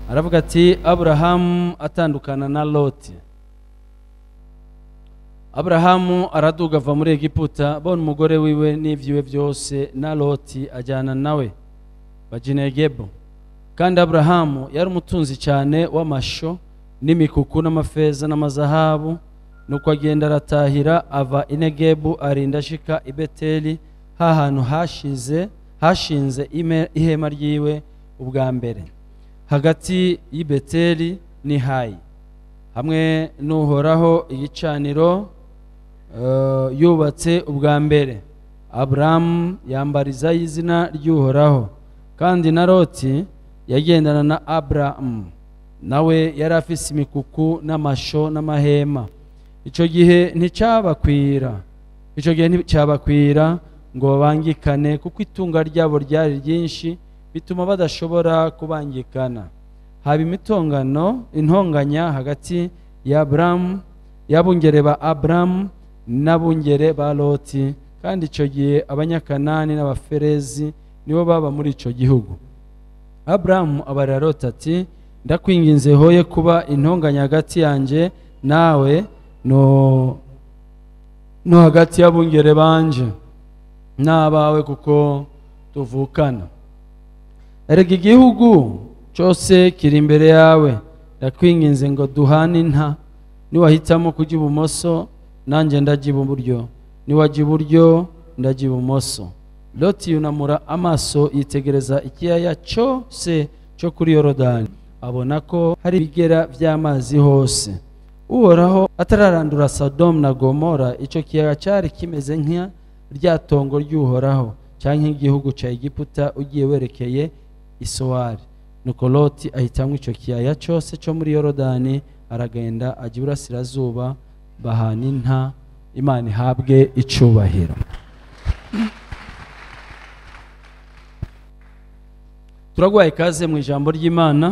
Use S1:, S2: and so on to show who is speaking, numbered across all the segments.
S1: aravuga ati aburahamu atandukana na loti aburahamu araduga ava muri egiputa abona umugore wiwe n'ibyiwe byose na loti ajyana nawe bajinegebo kandi aburahamu yari umutunzi cyane w'amasho n'imikuku n'amafeza n'amazahabu nuko agenda aratahira ava inegebu arinda ashika i beteli ha hantu hashize hashinze ime- ihema ryiwe ubwa mbere hagati y'i beteli n'i hayi hamwe n'uhoraho igicaniro eh, yubatse ubwa mbere aburahamu yambarizaho izina ry'uhoraho kandi na loti yagendana na aburahamu nawe yari afise imikuku n'amasho n'amahema icyo gihe nticyabakwira icyo gihe nticyabakwira ngo babangikane kuko itunga ryabo ryari ryinshi bituma badashobora kubangikana haba imitongano intonganya hagati ya aburamu y'abungere ba aburamu n'abungere ba loti kandi icyo gihe abanyakanani n'abaferezi nibo baba muri icyo gihugu aburamu abarira loti ati ndakwinginze hoye kuba intonganya hagati yanjye nawe no no hagati y'abungere banje n'abawe kuko tuvukana erega igihugu cyose kiri imbere yawe ndakwinginze ngo duhane inta niwahitamo kujya ibumoso nanjye ndajya iburyo niwajya iburyo ndajya ibumoso loti yunamura amaso yitegereza ikiyaya cyose cyo kuri yorodani abona ko hari ibigera by'amazi hose uhoraho atararandura sodomu na gomora icyo kiyaga cyari kimeze nka rya tongo ry'uhoraho cyangwa nk'igihugu cya egiputa ugiye werekeye isowari nuko loti ahitamo icyo kiyaya cyose cyo muri yorodani aragenda ajya iburasirazuba bahana inta imana ihabwe icubahiro turaguhaye ikaze mu ijambo ry'imana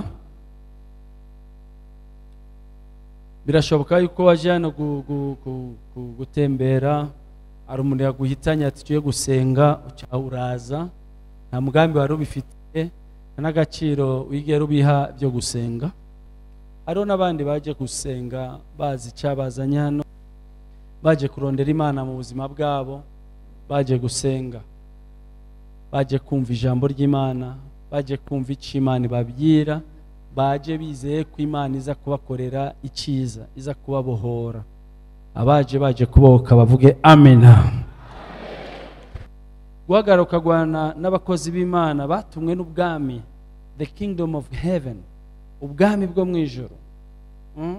S1: birashoboka yuko waje hano gu- gu- gu- gu- gutembera hari umuntu yaguhitanye ati tuye gusenga uca uraza nta mugambi wari ubifitiye nta n'agaciro wigera ubiha byo gusenga hariho n'abandi baje gusenga bazi icyabazanye hano baje kurondera imana mu buzima bwabo baje gusenga baje kumva ijambo ry'imana baje kumva icyo imana ibabwira baje bizeye ko imana iza kubakorera icyiza iza kubabohora abaje baje kubohoka bavuge amena guhagarara ukagwana n'abakozi b'imana batumwe n'ubwami the kingdom of heaven ubwami bwo mu ijoro Mm?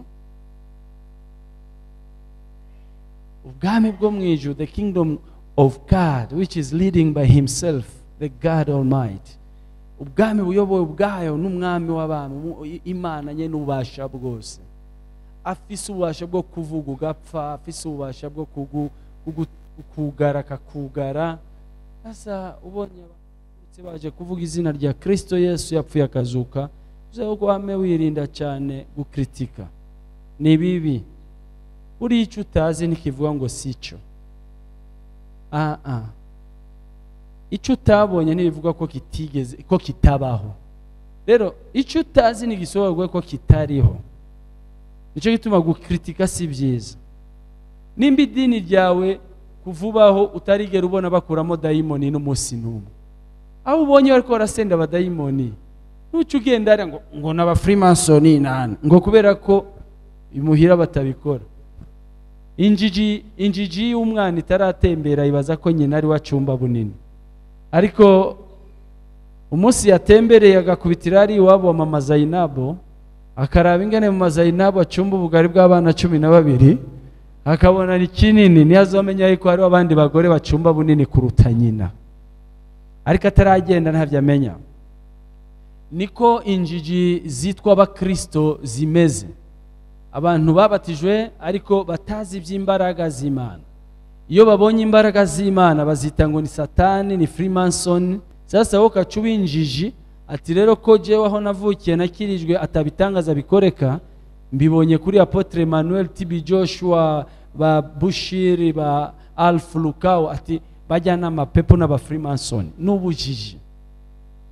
S1: ubwami bwo mu ijoro the kingdom of god which is leading by himself the god almighty ubwami buyobowe ubwayo n'umwami w'abantu mu- i- imana nye n'ububasha bwose afise ububasha bwo kuvuga ugapfa afise ububasha bwo kugu- kugu- kugara akakugara sasa ubonye abaturutse baje kuvuga izina rya kristo yesu yapfuye akazuka uzaho wame wirinda cyane gukritika ni bibi buriya icyo utazi ntikivuga ngo si cyo ah ah icyo utabonye ntibivuga ko kitigeze ko kitabaho rero icyo utazi ntigisobanurwa ko kitariho nicyo gituma gukritika si byiza nimba idini ryawe kuvubaho utarigera ubona bakuramo dayimoni n'umunsi n'umwe aho ubonye bari barasenda abadayimoni ntuce ugenda hariya ngo ngo ni abafurimasoni nani ngo kubera ko imuhira batabikora injiji injiji y'umwana itaratembera ibaza ko nyina ari wacumba bunini ariko umunsi yatembereye agakubitira ari iwabo wa mama zayinabo akaraba ingene mu mazayinabo acumba ubugari bw'abana cumi na babiri akabona ni kinini niyo azamenya yuko hariho abandi bagore bacumba bunini kuruta nyina ariko ataragenda ntabyo amenya niko injiji zitwa abakristo zimeze abantu babatijwe ariko batazi iby'imbaraga z'imana iyo babonye imbaraga z'imana bazita ngo ni satani ni freemason sasa wowe ukaca uba injiji ati rero ko jewe aho navukiye nakirijwe atabitangaza bikoreka mbibonye kuri apotre manuel tb joshua ba bushiri ba alfu lukawo ati bajyana amapepo n'abafreemason n'ubujiji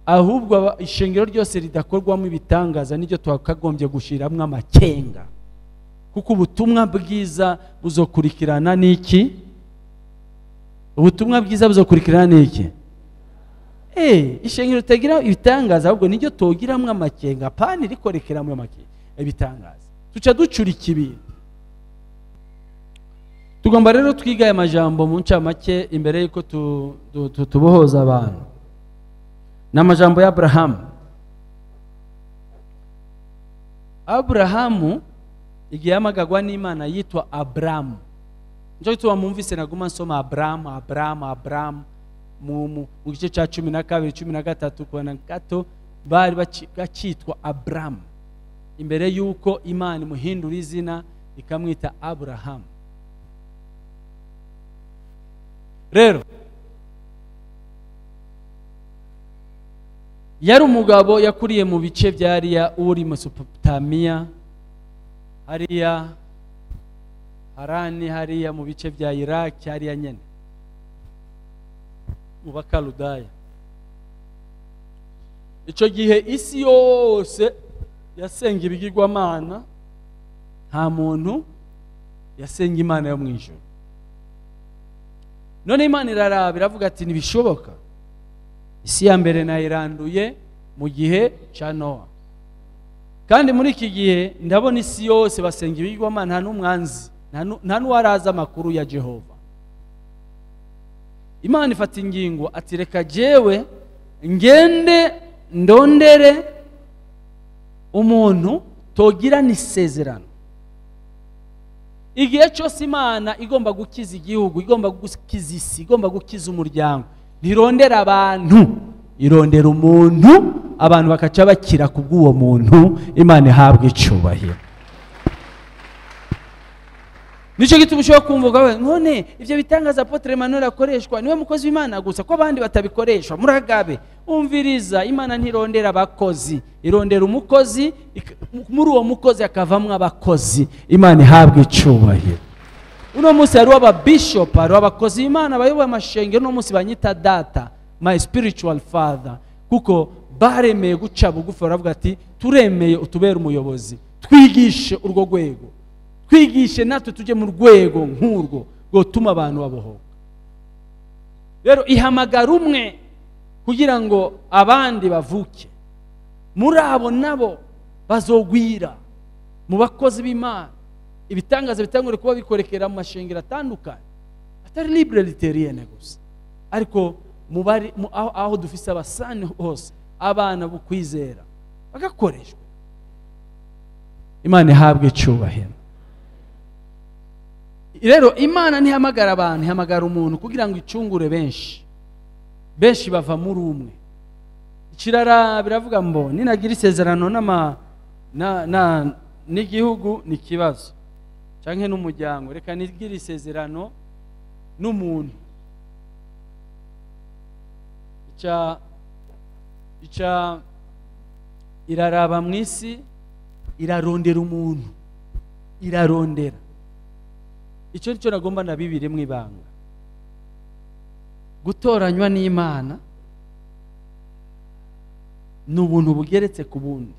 S1: ahubwo aba- ishengero ryose ridakorwamo ibitangaza niryo twakagombye gushiramwo amakenga kuko ubutumwa bwiza buzokurikirana n'iki ubutumwa bwiza buzokurikirana n'iki Eh, ishengero ritagira ibitangaza ahubwo niryo togiramwo amakenga pani rikorekeramwo amakenga ibitangaza tuca ducurika ibintu tugomba rero twiga aya majambo mu ncamake imbere y'uko tu- tu- tu- tubohoza abantu ni amajambo ya aburahamu aburahamu igihe yamagagwa n'imana yitwa aburamu nicyo gituma mwumvise naguma nsoma aburamu aburamu aburamu mu mu- mu gice cya cumi na kabiri cumi na gatatu kubona gato bari baci- bakitwa aburamu imbere y'uko imana imuhindura izina ikamwita aburahamu rero yari umugabo yakuriye mu bice bya hariya uri mesopotamiya hariya harani hariya mu bice bya iraki hariya nyine mu bakaludaya icyo gihe isi yose yasenga ibigirwamana nta muntu yasenga imana yo mu ijoro none imana iraraba iravuga ati ntibishoboka isi ya mbere nayiranduye mu gihe cya nowa kandi muri iki gihe ndabona isi yose basenga ibigirwamana nta n'umwanzi nta nu- nta n'uwarazi amakuru ya jehova imana ifata ingingo ati reka jewe ngende ndondere umuntu togirana isezerano igihe cyose imana igomba gukiza igihugu igomba gukiza isi igomba gukiza umuryango ntirondera abantu irondera umuntu abantu bakaca bakira ku bw'uwo muntu imana ihabwa icyubahiro nicyo gituma ushobora kumva we none ibyo bitangaza apotre Emmanuel akoreshwa niwe mukozi w'imana gusa ko abandi batabikoresha muragabe umviriza imana ntirondera abakozi irondera umukozi ik- muri uwo mukozi hakavamwo abakozi imana ihabwa icyubahiro uno munsi hariho ababishop hariho abakozi b'imana bayoboye amashengero uno munsi banyita data my spiritual father kuko baremeye guca bugufi baravuga ati turemeye utubere umuyobozi twigishe urwo rwego twigishe natwe tujye mu rwego nk'urwo rwotuma abantu babohoka rero ihamagara umwe kugira ngo abandi bavuke muri abo nabo bazogwira mu bakozi b'imana ibitangaza bitangure kuba bikorekera mu mashengero atandukanye atari libre literienne gusa ariko mu bari mu- aho, aho dufise abasani hose abana bo kwizera bagakoreshwa imana ihabwe icyubahiro rero imana ntihamagara abantu ihamagara umuntu kugira ngo icungure benshi benshi bava muri umwe ikirara biravuga ngo ninagira isezerano n'ama na, na, n'igihugu ni ikibazo cyangwa n'umuryango reka nigire isezerano n'umuntu ica ica iraraba mu isi irarondera umuntu irarondera icyo nicyo nagomba na bibiri mu ibanga gutoranywa n'imana ni ubuntu bugeretse ku bundi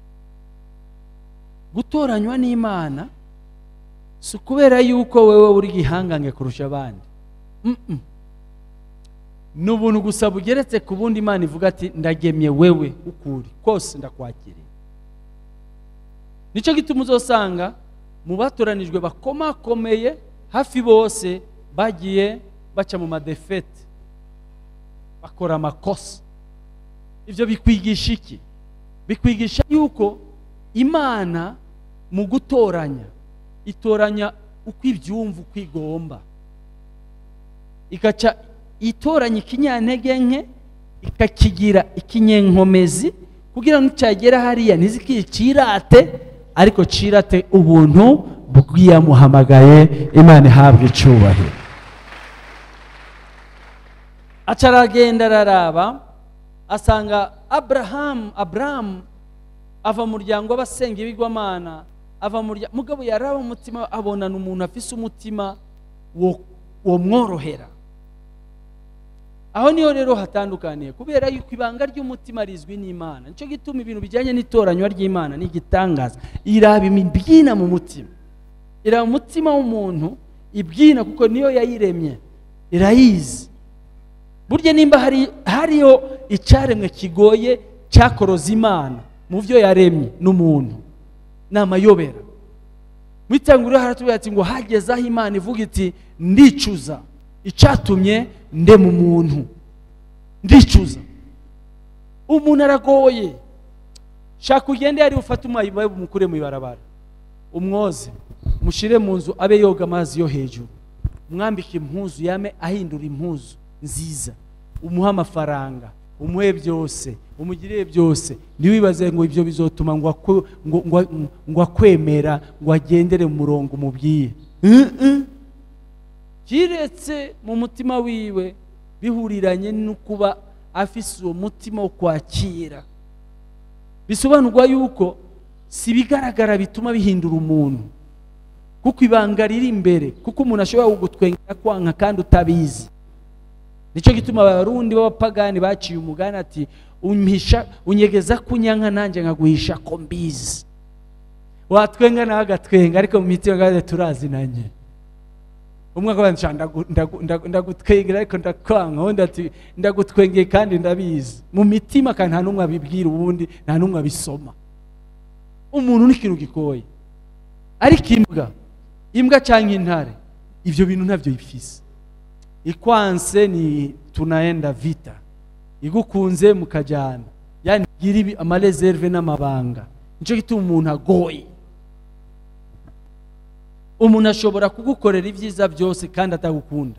S1: gutoranywa n'imana si ukubera yuko wowe uri gihangange kurusha abandi Mm-mm. ni ubuntu gusa bugeretse ku bundi imana ivuga ati ndagemye wewe ukuri kose ndakwakiriye nicyo gituma uzosanga mu batoranijwe bakomakomeye hafi bose bagiye baca mu madefete bakora amakosa ibyo bikwigisha iki bikwigisha yuko imana mu gutoranya itoranya uko ibyumva uko igomba igaca itoranya ikinyantege nke ikakigira ikinyenkomezi kugira ngo nicyagera hariya ntizikicirate ariko cirate ubuntu bw'iyamuhamagaye imana ihabwa icyubahiro aca aragenda araraba asanga aburahamu aburahamu ava mu muryango w'abasenga ibigwamana ava mu muryango mugabo yaraba umutima abonana umuntu afise umutima wo wo mworohera aho niho rero hatandukaniye kubera yuko ibanga ry'umutima rizwi n'imana nicyo gituma ibintu bijyanye n'itoranywa ry'imana ni igitangaza iraba ibyina mu mutima iraba umutima w'umuntu ibyina kuko niyo yayiremye irayizi burya nimba hari hariho icyaremwe kigoye cyakoroza imana mu byo yaremye n'umuntu ni amayobera mu itanguriro haratubwira ati ngo hageze aho imana ivuga iti ndicuza icyatumye ndema umuntu ndicuza umuntu aragoye shaka ugende yari ufate umwayi umukure mu ibarabara umwoze mushyire mu nzu abe yoga amazi yo hejuru umwambike impuzu yame ahindura impuzu nziza umuhe amafaranga umuhe byose umugirire byose ntiwibaze ngo ibyo bizotuma ngo akwe- ngo- ngo- ngo akwemera ngo agendere mu murongo umubwiye Mm-mm. kiretse mu mutima wiwe bihuriranye no kuba afise uwo mutima wo kwakira bisobanurwa yuko si ibigaragara bituma bihindura umuntu kuko ibanga riri imbere kuko umuntu ashobora kugutwengera kwanka kandi utabizi nicyo gituma abarundi b'abapagani baciye umugani ati umpisha unyegeza kunyanka nanjye nkaguhisha ko mbizi watwenga nawe agatwenga ariko mu mitima gaze turazinanye umwe akavuga ati "Ndagu- ndagu- ndagu- ndagutwengera ariko ndakwanga undi ati ndagutwengeye kandi ndabizi mu mitima kandi nta n'umwe abibwira ubundi nta n'umwe abisoma umuntu ni ikintu gigoye ariko imbwa imbwa cyangwa intare ibyo bintu ntabyo bifise ikwanse ni tunaenda vita igukunze mukajyana yani igira ibi amareserve n'amabanga nicyo gituma umuntu agoye umuntu ashobora kugukorera ibyiza byose kandi atagukunda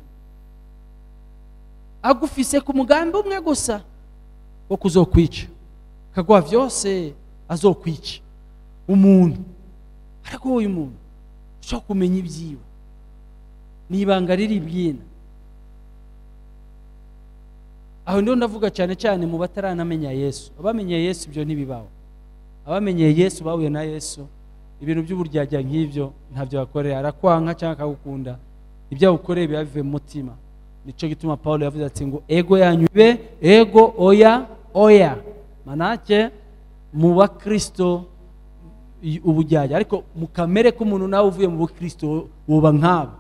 S1: agufise ku mugambi umwe gusa wo kuzokwica akaguha byose azokwica umuntu aragoye umuntu ushobora kumenya ibyiwe ni ibanga riri bwina aho ndiho ndavuga cyane cyane mu bataranamenya yesu abamenye yesu ibyo ntibibaho abamenyeye yesu bahuye na yesu ibintu by'uburyarya nk'ibyo ntabyo bakorera arakwanka cyangwa akagukunda ibyo agukoreye biba bivuye mu mutima nicyo gituma paul yavuze ati ngo ego yanyu ibe ego oya oya manake mu bakristo i- uburyarya ariko mu kamere k'umuntu nawe uvuye mu bukristo wuba nk'abo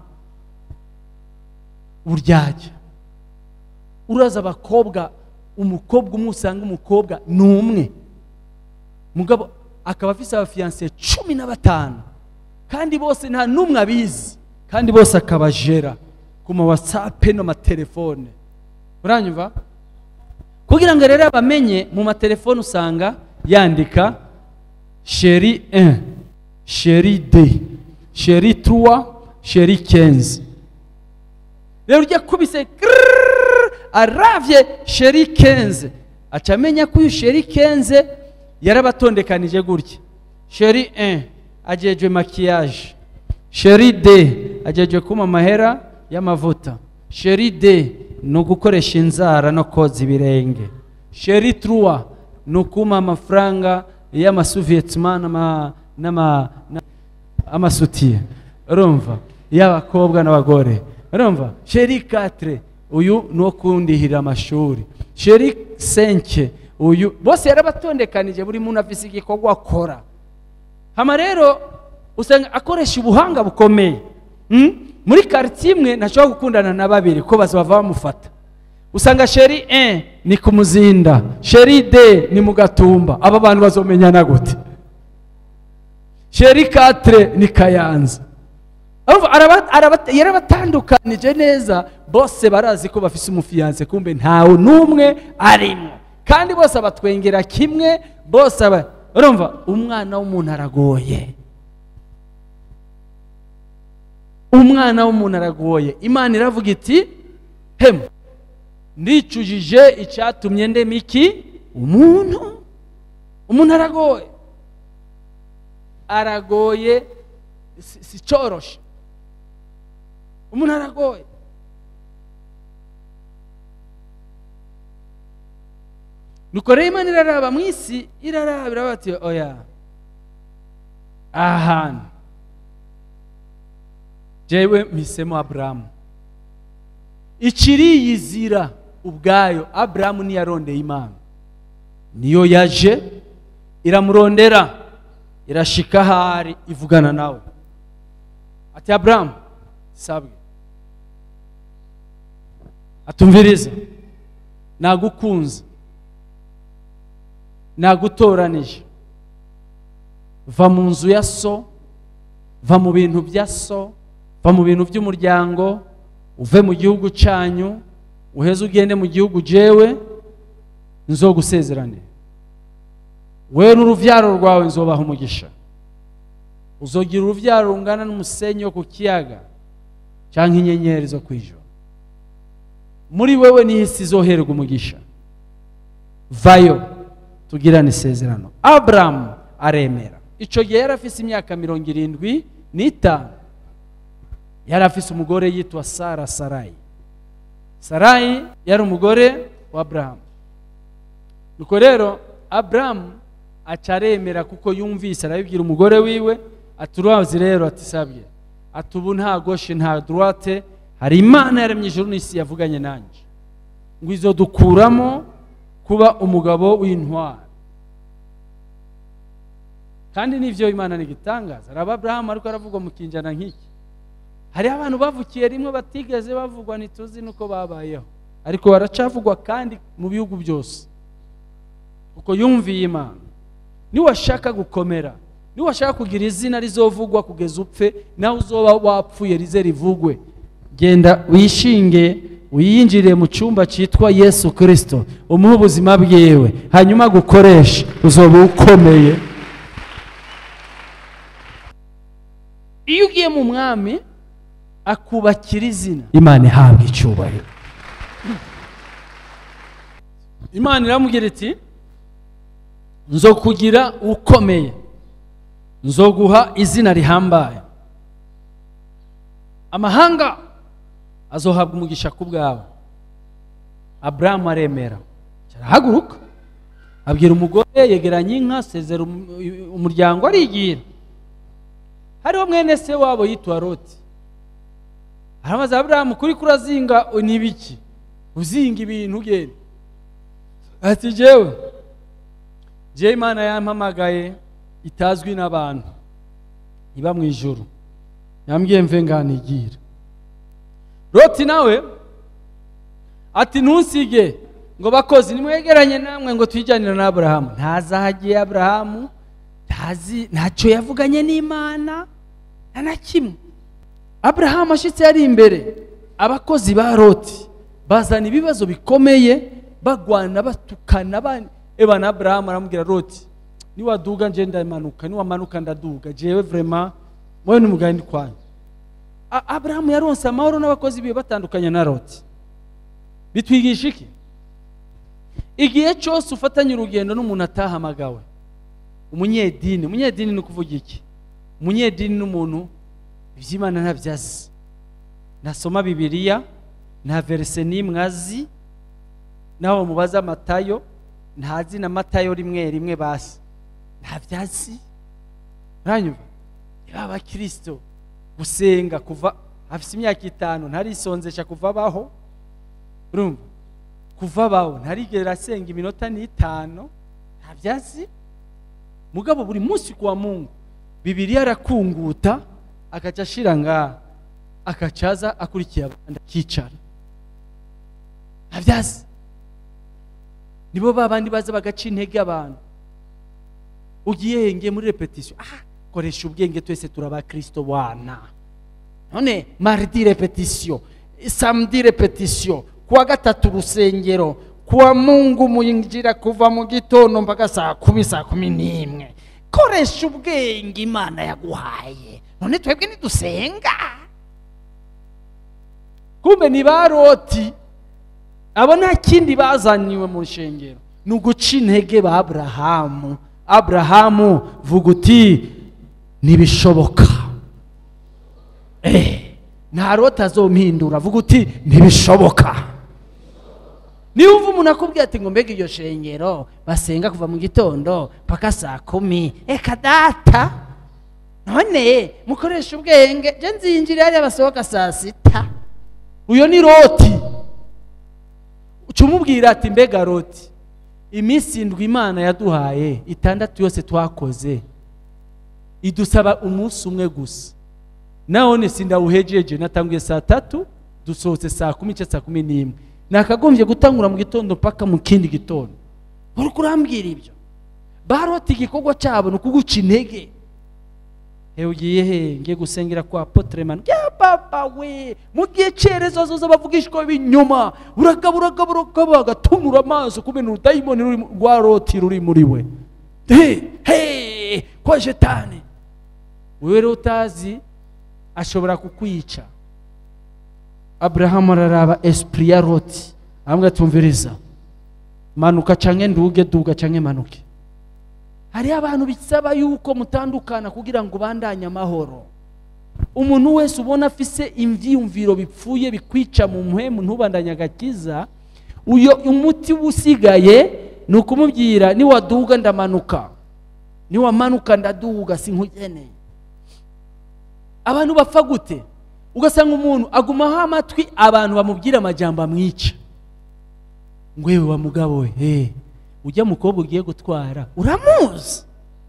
S1: uburyarya uraza abakobwa umukobwa umwe usanga umukobwa ni umwe mugabo akaba afise abafiyanse cumi na batanu kandi bose nta n'umwe abizi kandi bose akabajera ku ma watsapu n'amatelefone uranyumva kugira ngo rero bamenye mu matelefone usanga yandika sheri 1 sheri 2 sheri 3 sheri 15 rero ujya kubise grrrr, aravye sheri 15 aca amenya ko uyu sheri 15 yarabatondekanije gutya sheri 1 ajejwe makiyaje sheri d ajejwe kuma amahera y'amavuta sheri d ni ugukoresha inzara no koza ibirenge sheri truwa ni ukuma amafaranga y'amasuviyetima n'ama- n'ama- na- amasutiye urumva y'abakobwa n'abagore urumva sheri katire uyu ni uwo kundihira amashuri sheri senke uyu bose yarabatondekanije buri muntu afise igikorwa akora hama rero usanga akoresha ubuhanga bukomeye Mm? muri karitsiye imwe ntashobora gukundana na babiri ko baza bava bamufata usanga sheri 1 ni ku muzinda sheri d ni mu gatumba aba bantu bazomenyana gute sheri 4 ni kayanza Urumva, araba- araba- yarabatandukanije neza bose barazi ko bafise umufiyanse kumbe ntawe n'umwe arimo kandi bose abatwengera kimwe bose aba urumva umwana w'umuntu aragoye umwana w'umuntu aragoye imana iravuga iti hemu ndicujije icyatumye ndema iki umuntu umuntu aragoye aragoye si si cyoroshe umuntu aragoye nuko rero imana iraraba mu isi iraraba iraba ati oya aha hantu jewe mpisemo aburahamu ikiriyizira ubwayo aburahamu ntiyarondeye imana niyo yaje iramurondera irashika ahari ivugana nawe ati aburahamu sabwe atumviriza nagukunze nagutoranije va mu nzu ya so va mu bintu bya so va mu bintu by'umuryango uve mu gihugu cyanyu uheze ugende mu gihugu jewe nzogusezerane wewe n'uruvyaro rwawe nzobaha umugisha uzogira uruvyaro rungana n'umusenyi wo ku kiyaga cyangwa inyenyeri zo ku ijoro muri wewe niho isi izoherwa umugisha vayo tugirane isezerano aburamu aremera icyo gihe yari afise imyaka mirongo irindwi n'itanu yari afise umugore yitwa sara sarayi sarayi yari umugore wa aburahamu nuko rero aburahamu aca aremera kuko yumvise arabibwira umugore wiwe ati urazi rero ati sabye ati ubu nta goshe nta droite hari imana yaremye ijuru n'isi yavuganye nanjye ngo izo dukuramo kuba umugabo w'intwari kandi n'ibyo imana ni igitangaza hari aburahamu ariko aravugwa mu kinjana nk'iki hariho abantu bavukiye rimwe batigeze bavugwa ntituzi n'uko babayeho ariko baracavugwa kandi mu bihugu byose kuko yumviye imana niwashaka gukomera niwashaka kugira izina rizovugwa kugeza upfe nawe uzoba wapfuye rize rivugwe genda wishinge wiyinjire mu cyumba cyitwa yesu kirisito umuhe ubuzima bwiwe hanyuma gukoresha uzoba ukomeye iyo ugiye mu mwami akubakira izina imana ihabwa icyubahiro imana iramubwira iti nzo kugira ukomeye nzo guha izina rihambaye amahanga azohabwa umugisha ku bwawe aburahamu aremera arahaguruka abwira umugore yegeranya inka asezera umuryango arigira hariho mwene se wabo yitwa roti arabaza aburahamu kuri kurazinga n'ibiki uzinga ibintu ugenda ati jewe jewe imana yampamagaye itazwi n'abantu iba mu ijuru yambwiye mve nganigira roti nawe ati ntusige ngo bakozi nimwegeranye namwe ngo twijyanire na aburahamu ntazahagiye aburahamu ntazi ntacyo yavuganye n'imana nta na kimwe aburahamu ashyitse yari imbere abakozi ba roti bazana ibibazo bikomeye bagwana batukana eba na aburahamu aramubwira roti niwaduga nje ndamanuka niwamanuka ndaduga jewe vrema wowe n'umugani ndi kwanyu aburahamu yaronse amahoro n'abakozi biwe batandukanye na roti bitwigisha iki igihe cyose ufatanye urugendo n'umuntu atahamagawe umunyedini umunyedini ni ukuvuga iki umunyedini ni umuntu iby'imana ntabyo azi nasoma bibiliya nta verise n'imwe azi naho mubaza amatayo ntazi na matayo rimwe rimwe basi ntabyo azi uranyumva niba abakirisito gusenga kuva afite imyaka itanu ntarisonzesha kuva abaho urumva kuva abaho ntarigera asenga iminota n'itanu ntabyo azi mugabo buri munsi kuwa mungu bibiriya arakunguta akaca ashira ngaha akacaza akurikiye abandi akicara ntabyazi nibo ba bandi baza bagaca intege abantu ugiye henge muri repetisiyo aha koresha ubwenge twese turabakirisito wana none maridi repetisiyo samedi repetisiyo kuwa gatatu urusengero kuwa mungu mwinjira kuva mu gitondo mpaka saa kumi saa kumi n'imwe koresha ubwenge imana yaguhaye none twebwe ntidusenga kumbe ni ba roti abo nta kindi bazaniwe mu rushengero ni uguca intege ba aburahamu aburahamu vuga uti ntibishoboka eh nta rota azompindura vuga uti ntibishoboka niba uva umuntu akubwira ati ngo mbega iryo shengero basenga kuva mu gitondo mpaka saa kumi eka data none mukoresha ubwenge je nzinjira hariya basohoka saa sita uyo ni roti umubwira ati mbega roti iminsi indwi imana yaduhaye itandatu yose twakoze idusaba umunsi umwe gusa none sindawuhejeje natanguye saa tatu dusohotse saa kumi cyangwa saa kumi n'imwe nakagombye gutangura mu gitondo mpaka mu kindi gitondo uri kurambwira ibyo barota igikorwa cyabo ni ukuguca intege hewe ugiye he ngiye gusengera kwa potremani ya papa we mu gihe cyerezo zoza bavugishwa b'inyuma uragaba uragaba uragaba agatunura amaso kubera urudayimoni ruri mu- rwa roti ruri muri we he he kwa jetani wewe rero utazi ashobora kukwica aburahamu araraba esprit ya roti amwe atumviriza manuka canke nduge duga canke manuke hariho abantu bisaba yuko mutandukana kugira ngo ubandanye amahoro umuntu wese ubona afise ivyiyumviro bipfuye bikwica mu mpwemu ntubandanye agakiza uyo umuti uba usigaye ni ukumubwira niwaduga ndamanuka niwamanuka ndaduga sinkugeneye abantu bapfa gute ugasanga umuntu agumaho amatwi abantu bamubwira amajambo amwica ngo yewe wa mugabo we he ujya mukobwa ugiye gutwara uramuzi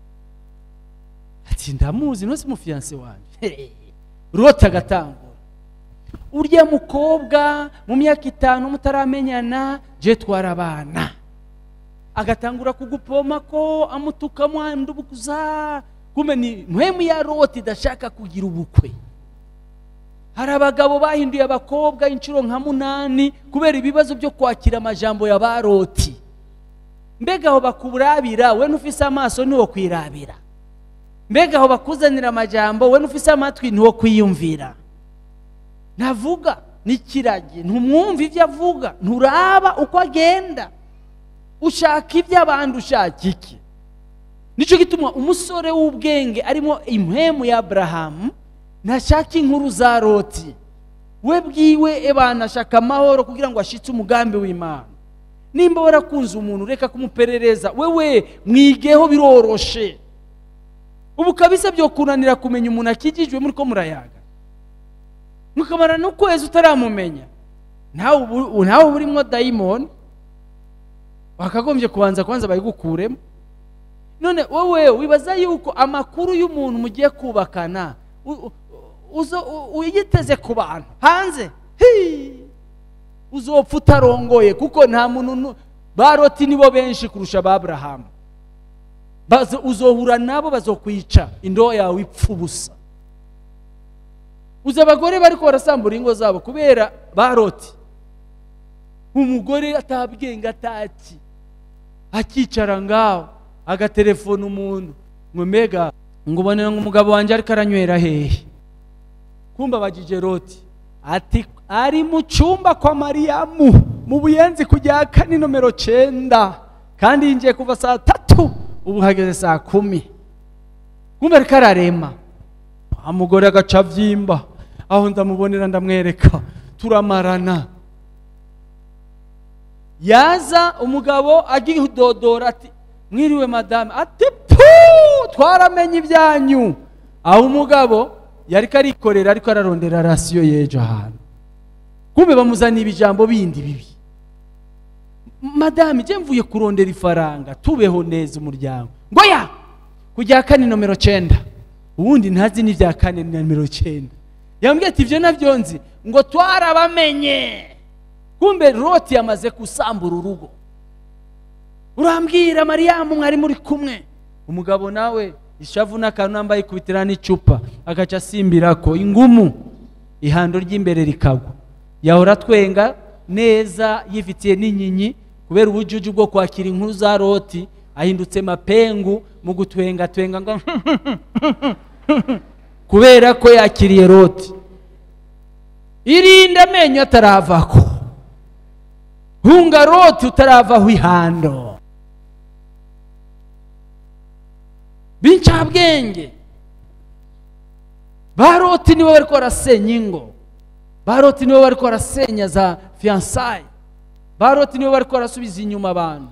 S1: ati ndamuzi no si mufiyanse wanjye rota agatangura urya mukobwa mu myaka itanu mutaramenyana je twara abana agatangura kugupoma ko amutuka mwandubukuza kume ni mpwemu ya roti idashaka kugira ubukwe hari abagabo bahinduye abakobwa inshuro nka munani kubera ibibazo byo kwakira amajambo ya ba roti mbega aho bakurabira we ntufise amaso niwo kwirabira mbega aho bakuzanira amajambo we ntufise amatwi niwo kwiyumvira ntavuga n'ikiragi ntumwumva ibyo avuga nturaba uko agenda ushaka ibyo abandi ushaka iki nicyo gituma umusore w'ubwenge arimo impemu ya aburahamu ntashaka inkuru za roti we bwiwe ebana ashaka amahoro kugira ngo ashitse umugambi w'imana nimba warakunze umuntu reka kumuperereza wewe mwigeho biroroshe ubu kabisa byo kunanira kumenya umuntu akikijwe muri ko murayaga mukamara n'ukwezi utaramumenya ntawe ubu- ntawe uba urimo dayimoni wakagombye kubanza kubanza bayigukuremo none wowe wibaza yuko amakuru y'umuntu mugiye kubakana u- u- uzo u- uyiteze ku bantu hanze Hii! uzopfa utarongoye kuko nta muntu nu- ba roti nibo benshi kurusha ba aburahamu Bazo- uzohura nabo bazokwica indobo yawe ipfa ubusa uzi abagore bariko barasambura ingo zabo kubera ba roti umugore atabwenge ataki akicara ngaho agatelefona umuntu ngo mbega ngo ubone ngo umugabo wanjye ariko aranywera hehe kumba bagije roti ati ari mu cyumba kwa mariyamu mu buyenzi ku rya kane nomero cyenda kandi yinjiye kuva saa tatu ubu hageze saa kumi kumva ariko ararema wa mugore agaca abyimba aho ndamubonera ndamwereka turamarana yaza umugabo agidodora ati mwiriwe madame ati pu twaramenye ibyanyu aho umugabo yari karikorera ariko ararondera rasiyo y'ejo ahantu kumbe bamuzaniye ibijambo bindi bibi madame ijye mvuye kurondera ifaranga tubeho neza umuryango ngo ya ku rya kane nomero cyenda ubundi ntazi n'ibya kane na nomero cyenda yambwiye ati ibyo nabyo nzi ngo twarabamenye kumbe roti yamaze gusambura urugo urambwira mariyamu mwari muri kumwe umugabo nawe ishavu n'akantu nambaye ikubitira n'icupa agaca asimbira ko ingumu ihando ry'imbere rikagwa yahora atwenga neza yifitiye n'inkinyi kubera ubujuju bwo kwakira inkuru za roti ahindutse mapengu mu gutwenga twenga ngo kubera ko yakiriye roti irinde amenyo ataravako hunga roti utaravaho ihando b'incabwenge ba roti nibo bari barasenya ingo ba roti nibo bari barasenya za fiyansaye ba roti nibo bari barasubiza inyuma abantu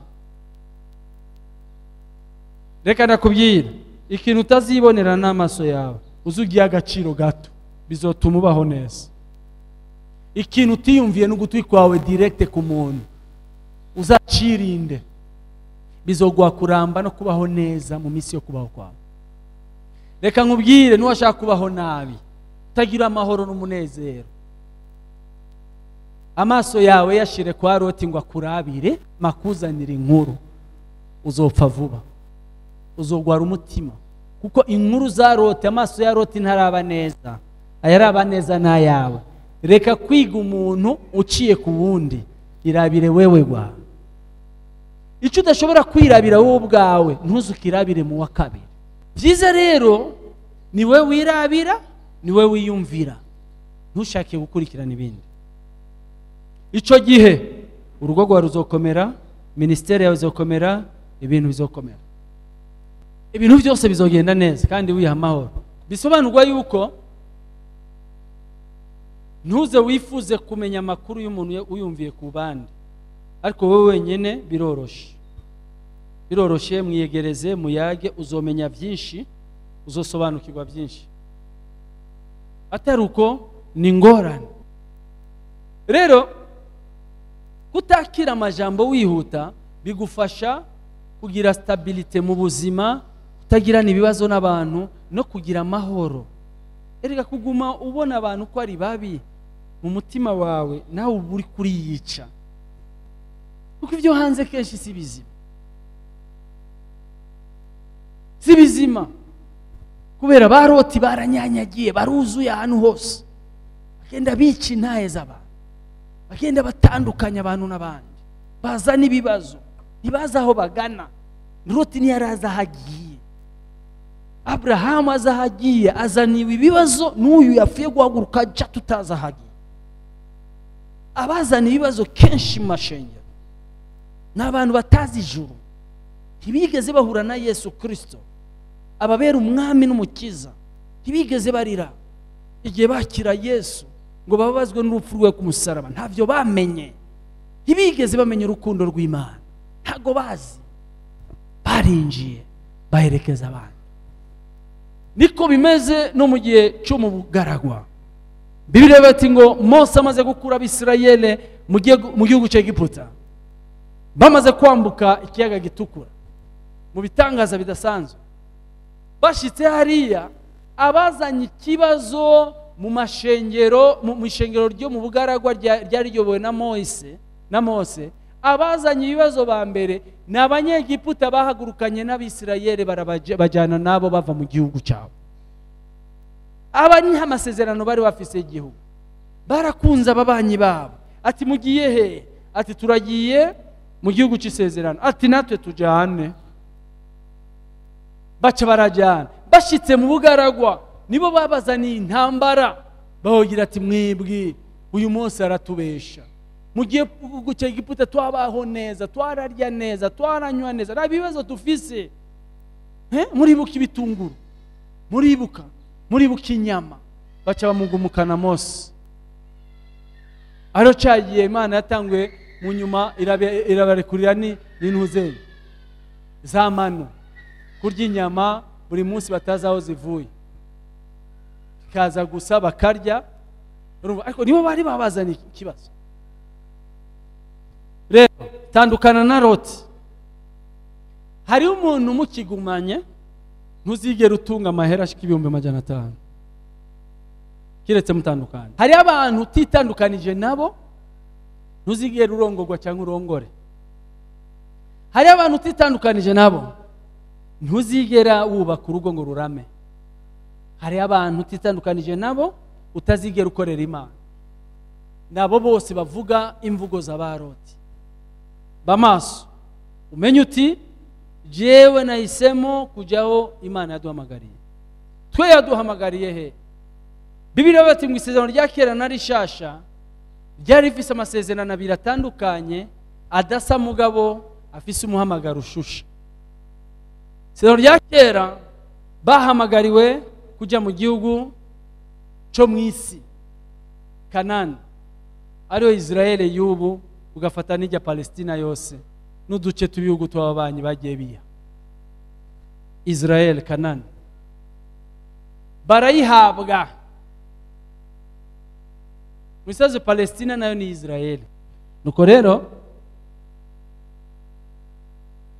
S1: reka nakubwira ikintu utazibonera n'amaso yawe uzi ugiye agaciro gato bizotuma ubaho neza ikintu utiyumviye n'ugutwi kwawe direkite ku muntu uzacirinde bizoguha kuramba no kubaho neza mu minsi yo kubaho kwawe reka nkubwire n'uwashaka kubaho nabi utagira amahoro n'umunezero amaso yawe yashire kwa roti ngo akurabire makuzanire inkuru uzopfa vuba uzogwara umutima kuko inkuru za roti amaso ya roti ntaraba neza ayaraba neza n'ayawe reka kwiga umuntu uciye ku wundi irabire wewe gwawe icyo udashobora kwirabira wowe ubwawe ntuzukirabire mu wa kabiri byiza rero ni we wirabira ni we wiyumvira ntushake gukurikirana ibindi icyo gihe urugo rwawe ruzokomera minisiteri yawe izokomera ibintu bizokomera ibintu byose bizogenda neza kandi wiha amahoro bisobanurwa yuko ntuze wifuze kumenya amakuru y'umuntu uyumviye ku bandi ariko wowe wenyine biroroshye biroroshye mwiyegereze muyage uzomenya byinshi uzosobanukirwa byinshi atari uko ni ingorane rero kutakira amajambo wihuta bigufasha kugira stabilite mu buzima kutagirana ibibazo n'abantu no kugira amahoro erega kuguma ubona abantu ko ari babi mu mutima wawe nawe uba uri kuriyica kuko ibyo hanze kenshi si bizima si bizima kubera baroti baranyanyagiye baruzuye ahantu hose bagenda bica intaye z'abantu bagenda batandukanya abantu n'abandi bazana ibibazo ntibazi aho bagana roti ntiyari azi aho agiye aburahamu azi aho agiye azaniwe ibibazo n'uyu yapfuye guhaguruka ajya tutazi aho agiye abazana ibibazo kenshi mu mashengero ni abantu batazi ijuru ntibigeze bahura na yesu kirisito ababera umwami n'umukiza ntibigeze barira igihe bakira yesu ngo bababazwe n'urupfu rwe ku musaraba ntabyo bamenye ntibigeze bamenya urukundo rw'imana ntabwo bazi barinjiye baherekeza abandi niko bimeze no mu gihe cyo mu bugaragwa bibiri bati ngo mose amaze gukura abisirayeli mu gihugu cy'egiputa bamaze kwambuka ikiyaga gitukura mu bitangaza bidasanzwe bashyitse hariya abazanye ikibazo mu mashengero mu ishengero ryo mu bugaragwa ryari riyobowe na mose na mose abazanye ibibazo ba mbere ni abanyegiputa bahagurukanye n'abisirayeli barabajyana nabo bava mu gihugu cyabo aba ni amasezerano bari bafise igihugu barakunze ababanyi babo ati mugiye he ati turagiye mu gihugu cy'isezerano ati natwe tujyane baca barajyana bashyitse mu bugaragwa nibo babazaniye intambara bahogira ati mwibwi uyu munsi aratubesha mu gihe gucya igiputa twabaho neza twararya neza twaranywa neza nta bibazo dufise muribuka ibitunguru muribuka muribuka inyama baca bamugumukana mose ariyo cyagiye imana yatanguye mu nyuma irabarekurira n'intuzenyi za manu kurya inyama buri munsi batazi aho zivuye ikaza gusa bakarya ariko nibo bari babazaniye ikibazo rero tandukana na roti hariho umuntu umukigumanye ntuzigere utunga amahera ashika ibihumbi magana atanu kiretse mutandukanye hariho abantu utitandukanije nabo ntuzigere urongorwa cyangwa urongore hariho abantu utitandukanije nabo ntuzigera wubaka urugo ngo rurame hariho abantu utitandukanije nabo utazigera ukorera imana nabo bose bavuga imvugo za ba roti bamaso umenye uti jewe nahisemo kujyaho imana yaduhamagariye twe yaduhamagariye he bibiriya bati mu isezerano rya kera na rishasha ryari rifise amasezerano abiri atandukanye adasa mugabo afise umuhamagaro ushusha isezerano rya kera bahamagariwe kujya mu gihugu cyo mu isi kanani ariyo israel y'ubu ugafata n'ijya palestina yose n'uduce tw'ibihugu tw'ababanyi bagiye biya israel kanani barayihabwa mu misozi palestina nayo ni israel nuko rero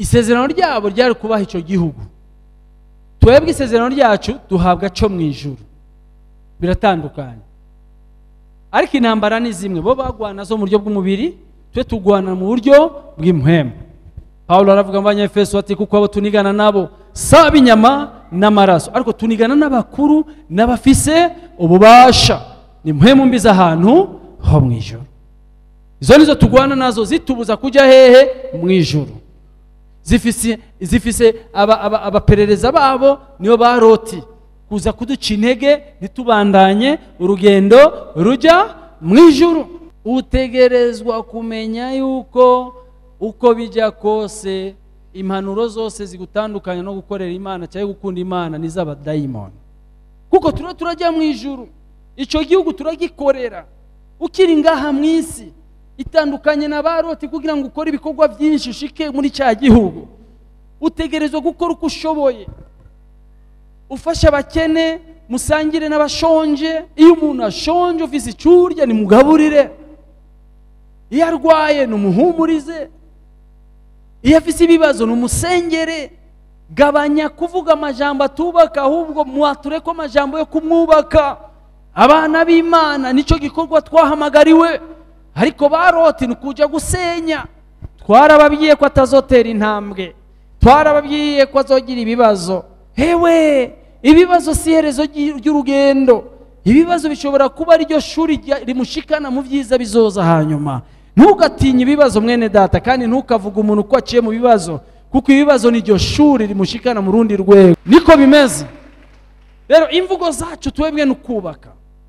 S1: isezerano ryabo ryari kubaha icyo gihugu twebwe isezerano ryacu duhabwa cyo mu ijuru biratandukanye ariko intambara ni zimwe bo bagwana zo mu buryo bw'umubiri twe tugwana mu buryo bw'impwemu pawulo aravuga mu banyefeso ati kuko abo tunigana nabo saba inyama n'amaraso ariko tunigana n'abakuru n'abafise ububasha ni mpwemu mbi z'ahantu ho mu ijoro izo nizo tugwana nazo zitubuza kujya hehe mu ijoro zifise zifise aba- aba- abaperereza babo nibo ba loti kuza kuduca intege ntitubandanye urugendo rujya mu ijuru utegerezwa kumenya yuko uko bijya kose impanuro zose zigutandukanya no gukorera imana cyangwa gukunda imana ni iz'abadayimoni kuko turiho turajya mu ijuru icyo gihugu turagikorera ukiri ngaha mu isi itandukanye na ba loti kugira ngo ukore ibikorwa byinshi ushike muri cya gihugu utegerezwa gukora uko ushoboye ufashe abakene musangire n'abashonje iyo umuntu ashonje ufise icurya nimugaburire iyo arwaye numuhumurize iyo afise ibibazo numusengere gabanya kuvuga amajambo atubaka ahubwo mwature ko amajambo yo kumwubaka abana b'imana nicyo gikorwa twahamagariwe ariko baroti ni ukuja gusenya twarababwiye ko atazotera intambwe twarababwiye ko azogira ibibazo hewe ibibazo si iherezo ry'i- ry'urugendo ibibazo bishobora kuba ariryo shuri rya- rimushikana mu byiza bizoza hanyuma ntugatinye ibibazo mwene data kandi ntukavuge umuntu ko aciye mu bibazo kuko ibibazo niryo shuri rimushikana mu rundi rwego niko bimeze rero imvugo zacu twebwe ni ukubaka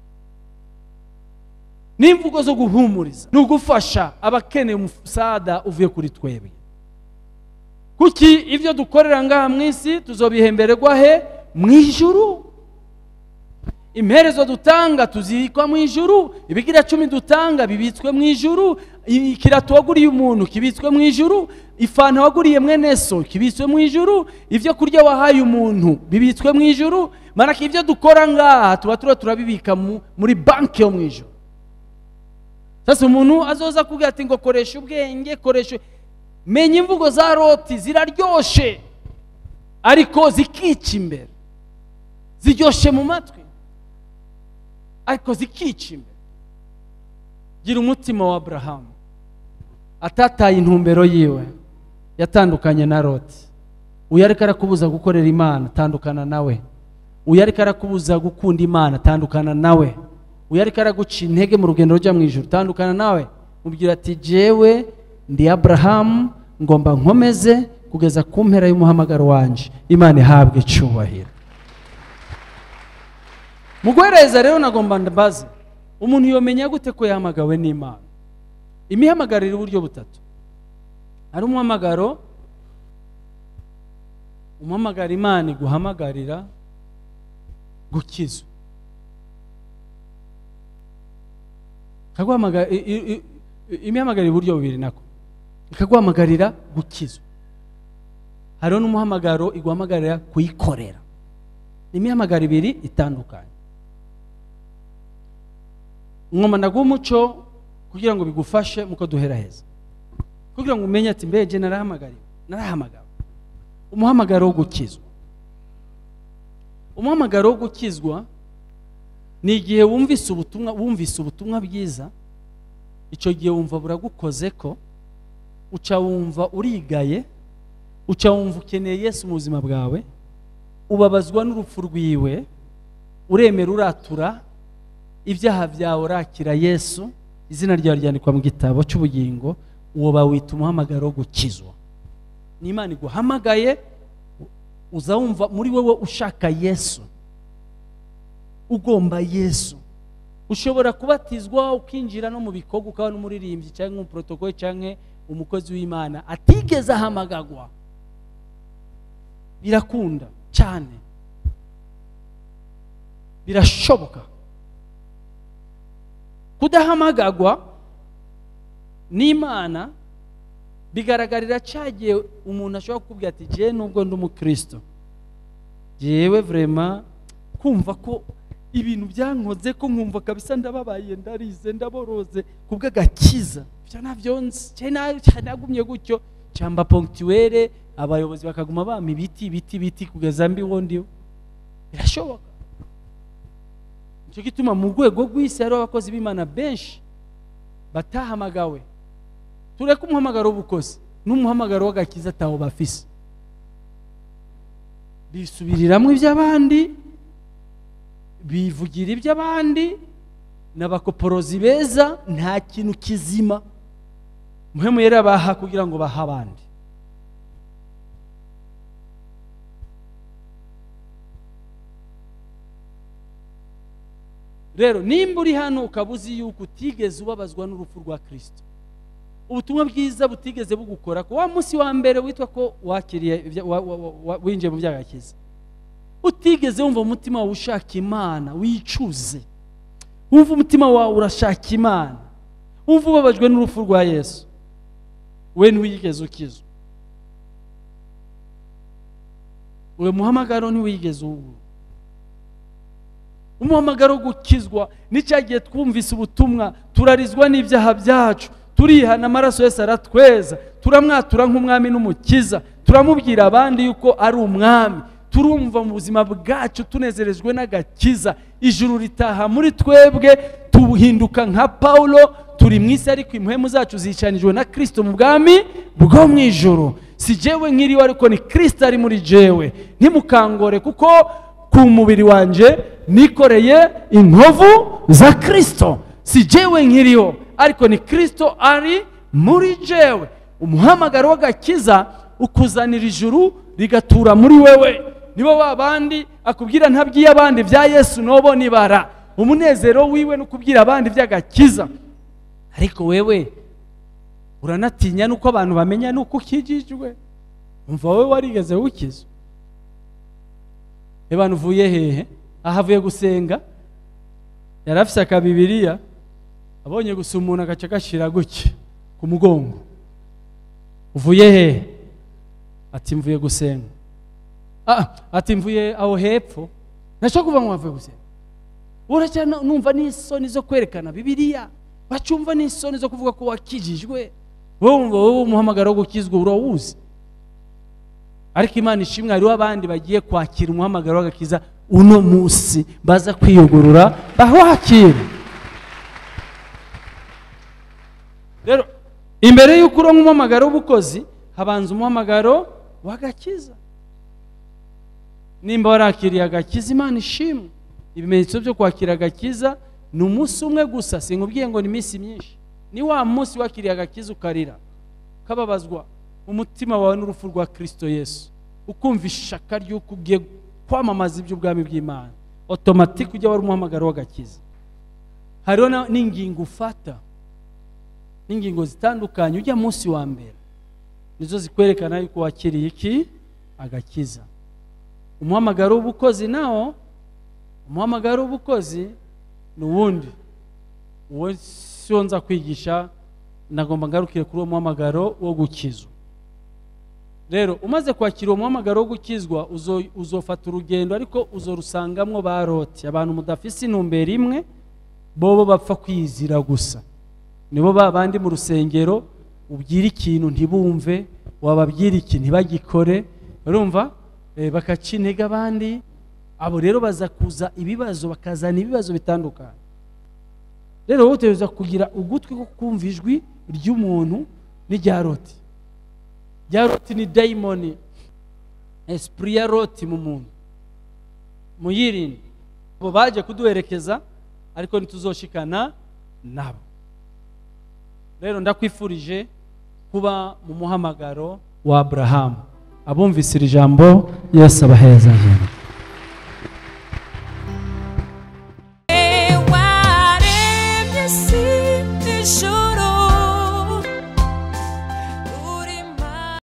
S1: n'imvugo zo guhumuriza ni ugufasha abakeneye umusada uvuye kuri twebwe kuki ibyo dukorera ngaha mu isi tuzobihembererwa he mu ijuru imperezo dutanga tuzikwa mu ijuru ibigira cumi dutanga bibitswe mu ijuru ikirato waguriye umuntu kibitswe mu ijuru ifanta waguriye mwene so kibitswe mu ijuru ibyo kurya wahaye umuntu bibitswe mu ijuru maraka ibyo dukora ngaha tuba turiho turabibika mu- muri banki yo mu ijuru sasa umuntu azoza kubwira ati ngo koresha ubwenge koresha menya imvugo za loti ziraryoshe ariko zikica imbere ziryoshe mu matwi ariko zikica imbere gira umutima wa aburahamu atataye intumbero yiwe yatandukanye na loti uyu ariko arakubuza gukorera imana tandukana nawe uyu ariko arakubuza gukunda imana tandukana nawe uyu ariko araguca intege mu rugendo rujya mu ijoro tandukana nawe mubwira ati jewe ndi aburahamu ngomba nkomeze kugeza ku mpera y'umuhamagaro wanjye imana ihabwe icyubahiro mu guhereza rero nagomba mbaze umuntu yomenya gute ko yahamagawe n'imana imihamagaro iri uburyo butatu hari umuhamagaro umuhamagara imana iguhamagarira gukizwa ikaguhamagara i- i- i- imihamagaro iri uburyo bubiri nako ikaguhamagarira gukizwa hariho n'umuhamagaro iguhamagarira kuyikorera ni imihamagaro ibiri itandukanye ngoma ndaguha umuco kugira ngo bigufashe muko duhera heza kugira ngo umenye ati mbege narahamagariwe narahamagawe umuhamagaro wo gukizwa umuhamagaro wo gukizwa ni igihe wumvise ubutumwa wumvise ubutumwa bwiza icyo gihe wumva buragukoze ko uca wumva urigaye uca wumva ukeneye yesu mu buzima bwawe ubabazwa n'urupfu rwiwe uremera uratura ibyaha byawe urakira yesu izina ryawe ryandikwa mu gitabo cy'ubugingo uwo bawita umuhamagaro wo gukizwa ni imana iguhamagaye uza wumva muri wowe ushaka yesu ugomba yesu ushobora kubatizwa ukinjira no mu bikorwa ukaba n'umuririmbyi cyangwa umuporotokoli cyangwa umukozi w'imana atigeze ahamagagwa birakunda cyane birashoboka kudahamagagwa n'imana bigaragarira cyagiye umuntu ashobora kukubwira ati jyewe nubwo ndi umukristo jyewe vrema kumva ko ibintu byankoze ko nkumva kabisa ndababaye ndarize ndaboroze kubw'agakiza ibyo nabyo nzi jyewe na- nagumye gutyo cyamba ponctuelle abayobozi bakaguma bama ibiti ibiti ibiti kugeza mbiho ndiho birashoboka nicyo gituma mu rwego rw'isi hariho abakozi b'imana benshi batahamagawe tureke umuhamagaro w'ubukozi n'umuhamagaro w'agakiza atawo bafise bisubiriramo iby'abandi bivugira iby'abandi n'abakoporozi beza nta kintu kizima muhemu yari abaha kugira ngo bahe abandi rero nimba uri hano ukaba uzi yuko utigeze ubabazwa n'urupfu rwa kirisito ubutumwa bwiza butigeze bugukora ko wa munsi wa mbere witwa ko wakiriye ibya- wa- wa- wa- wa- winjiye mu byagakiza utigeze wumva umutima wawe ushaka imana wicuze wumva umutima wawe urashaka imana wumva ubabajwe n'urupfu rwa yesu we ntiwigeze ukizwa uwo muhamagaro ntiwigeze uwubura umuhamagaro wo gukizwa n'icyagiye twumvise ubutumwa turarizwa n'ibyaha byacu turihana amaraso yose aratweza turamwatura nk'umwami n'umukiza turamubwira abandi yuko ari umwami turumva mu buzima bwacu tunezerejwe n'agakiza ijuru ritaha muri twebwe tuhinduka nka pawulo turi mu isi ariko impuhemu zacu zicanijwe na kirisito mu bwami bwo mu ijoro si jewe nkiriwe ariko ni kirisito ari muri jewe ntimukangore kuko ku mubiri wanjye nikoreye inkovu za kirisito si jewe nkiriho ariko ni kirisito ari muri jewe umuhamagaro w'agakiza ukuzanira ijuru rigatura muri wewe nibo ba bandi akubwira ntabwiye abandi bya yesu nobo nibara umunezero wiwe no kubwira abandi by'agakiza ariko wewe uranatinya nuko abantu bamenya nuko ukijijwe umva wowe warigeze wukizwa abantu uvuye hehe aha avuye gusenga yari afise akabibiriya abonye gusa umuntu agaca gashyira gutya ku mugongo uvuye hehe ati mvuye gusenga ah ati mvuye aho hepfo nashobora kuva ngo wavuye gusenga uracya numva n'isoni zo kwerekana bibiriya bacumva n'isoni zo kuvuga ko wakijijwe wowe wumva wowe umuhamagaro wo gukizwa urawuzi ariko imana ishimwe hariho abandi bagiye kwakira umuhamagaro w'agakiza uno munsi baza kwiyugurura bahakire rero imbere y'uko uronka umuhamagaro w'ubukozi habanza umuhamagaro w'agakiza nimba warakiriye agakiza imana ishimwe ibimenyetso byo kwakira agakiza ni umunsi umwe gusa sinkubwiye ngo ni iminsi myinshi ni wa munsi wakiriye agakiza ukarira ukababazwa umutima wawe n'urupfu rwa kirisito yesu ukumva ishaka ry'uko ugiye kwamamaza iby'ubwami bw'imana otomatike ujya wari umuhamagaro w'agakiza hariho na- n'ingingo ufata n'ingingo zitandukanye ujya munsi wa mbere nizo zikwerekana yuko wakiriye iki agakiza umuhamagaro w'ubukozi nawo umuhamagaro w'ubukozi ni uwundi uwo siwo nza kwigisha nagomba ngarukire kuri uwo muhamagaro wo gukizwa rero umaze kwakira uwo muhamagaro wo gukizwa uzo- uzofata urugendo ariko uzorusangamwo ba roti abantu mudafise intumbero imwe bobo bapfa kwizira gusa nibo ba bandi mu rusengero ubwira ikintu ntibumve wababwira iki ntibagikore urumva Eh, bakaca intege abandi abo rero baza kuza ibibazo bakazana ibibazo bitandukanye rero wowe utegereza kugira ugutwi ko kumva ijwi ry'umuntu n'irya roti rya roti ni dayimoni esprit ya roti mu muntu muyirinde abo baje kuduherekeza ariko ntituzoshikana nabo rero ndakwifurije kuba mu muhamagaro wa aburahamu abumvise iri jambo yesu abaheza